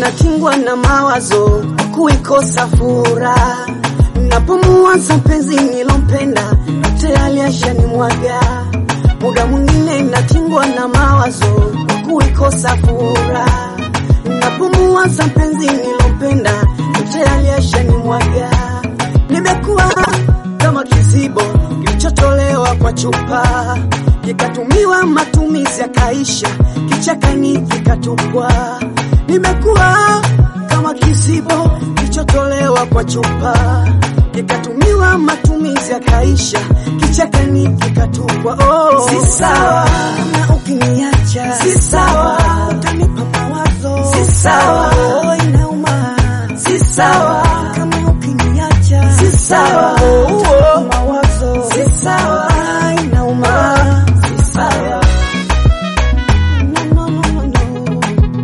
natingwa na mawazo kuikosa furaha napomuwaza mpenzi nilompenda tayari ashanimwaga muda mwingine natingwa na mawazo kuikosa furaha napomuwaza mpenzi nilompenda tayari ashanimwaga nimekuwa kama kizibo kilichotolewa kwa chupa kikatumiwa matumizi yakaisha kichakani kikatupwa nimekuwa kama kizibo kilichotolewa kwa chupa kikatumiwa matumizi yakaisha kichakani kikatupwa oh. Si sawa na ukiniacha Si sawa. utanipa mawazo Si sawa. oh, inauma Si sawa kama ukiniacha Si sawa. oh, utanipa mawazo Si sawa. Ah, inauma Si sawa No, no, no, no.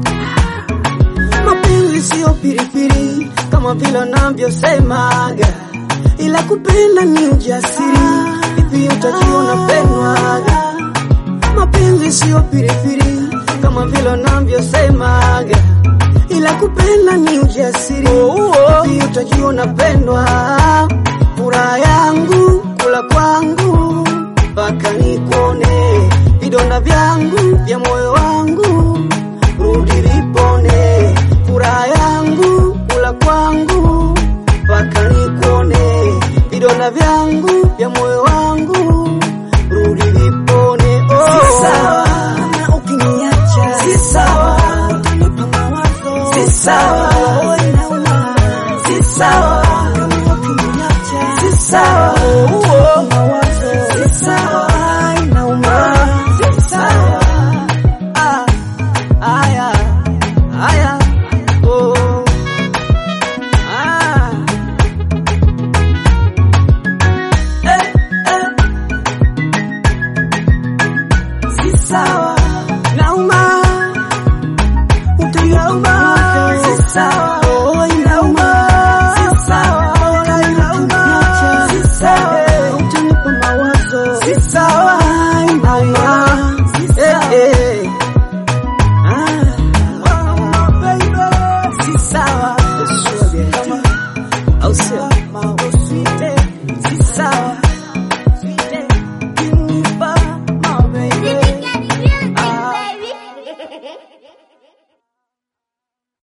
Mapenzi sio piripiri kama vile wanavyosemaga, ila kupenda ni ujasiri. Vipi utajiona pendwaga? Mapenzi sio piripiri kama vile wanavyosemaga, ila kupenda ni ujasiri. Vipi utajiona pendwa? Furaha yangu kula kwangu mpaka nikuone, vidonda vyangu vya moyo wangu rudi vipone. Furaha yangu kula kwangu mpaka nikuone, vidonda vyangu vya moyo wangu rudi vipone. Oh. Si sawa. Na ukiniacha Si sawa utanipa mawazo Si sawa. Oh, inauma. Si sawa Kama ukiniacha Si sawa Oh, mawazo Si sawa. Ah, inauma. Si sawa Ah, aya, aya, oh, ah. Eh, eh. Si sawa Nauma, utaniuma. Si sawa. Oh, inauma. Si sawa. Bora inauma. Si sawa. Eh, utanipa mawazo. Si sawa. Ah, inauma. Si Eh, sawa. eh. Ah. Si sawa